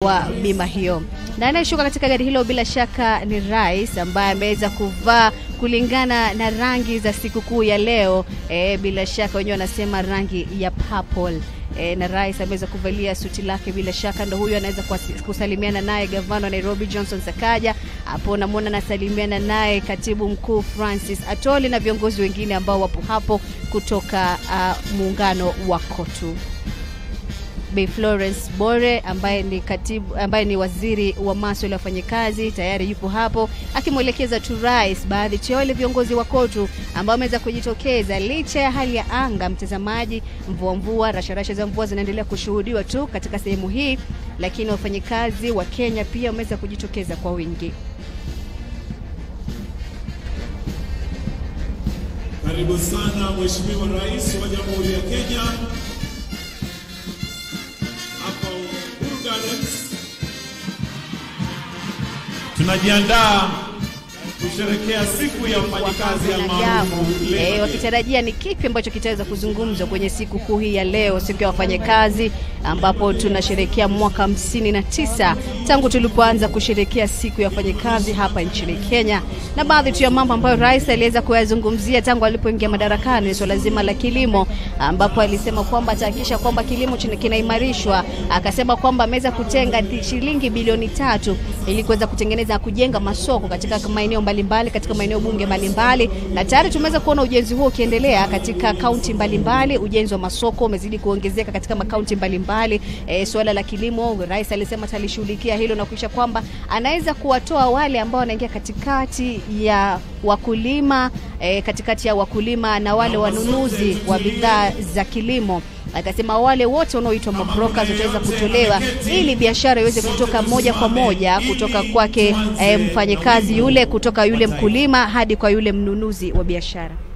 kwa bima hiyo. Na anayeshuka katika gari hilo bila shaka ni rais ambaye ameweza kuvaa kulingana na rangi za sikukuu ya leo. E, bila shaka wenyewe wanasema rangi ya purple. E, na rais ameweza kuvalia suti lake, bila shaka ndo huyo anaweza kuwasi- kusalimiana naye gavana wa Nairobi Johnson Sakaja. Hapo namwona anasalimiana naye katibu mkuu Francis Atoli na viongozi wengine ambao wapo hapo kutoka uh, muungano wa KOTU. Bi Florence Bore ambaye ni katibu, ambaye ni waziri wa masuala ya wafanyakazi tayari yupo hapo akimwelekeza tu rais baadhi ya wale viongozi wa KOTU ambao wameweza kujitokeza licha ya hali ya anga. Mtazamaji, mvua mvua, rasharasha za mvua zinaendelea kushuhudiwa tu katika sehemu hii, lakini wafanyakazi wa Kenya pia wameweza kujitokeza kwa wingi. Karibu sana Mheshimiwa Rais wa Jamhuri ya Kenya hapa Uhuru Gardens. Tunajiandaa kusherekea siku ya mfanyakazi almaarufu Eh, Labor Day. wakitarajia ni kipi ambacho kitaweza kuzungumzwa kwenye siku kuu hii ya leo, siku ya wafanyakazi, ambapo tunasherekea mwaka hamsini na tisa tangu tulipoanza kusherekea siku ya wafanyakazi hapa nchini Kenya, na baadhi tu ya mambo ambayo rais aliweza kuyazungumzia tangu alipoingia madarakani ni swala zima la kilimo, ambapo alisema kwamba atahakikisha kwamba kilimo chini- kinaimarishwa. Akasema kwamba ameweza kutenga di- shilingi bilioni tatu ili kuweza kutengeneza na kujenga masoko katika maeneo mbalimbali katika maeneo bunge mbalimbali, na tayari tumeweza kuona ujenzi huo ukiendelea katika kaunti mbalimbali. Ujenzi wa masoko umezidi kuongezeka katika makaunti mbalimbali. E, suala la kilimo, rais alisema atalishughulikia hilo na kuisha kwamba anaweza kuwatoa wale ambao wanaingia katikati ya wakulima e, katikati ya wakulima na wale wanunuzi wa bidhaa za kilimo akasema wale wote wanaoitwa mabrokers wataweza kutolewa ili biashara iweze kutoka moja kwa moja kutoka kwake eh, mfanyakazi yule kutoka yule mkulima hadi kwa yule mnunuzi wa biashara.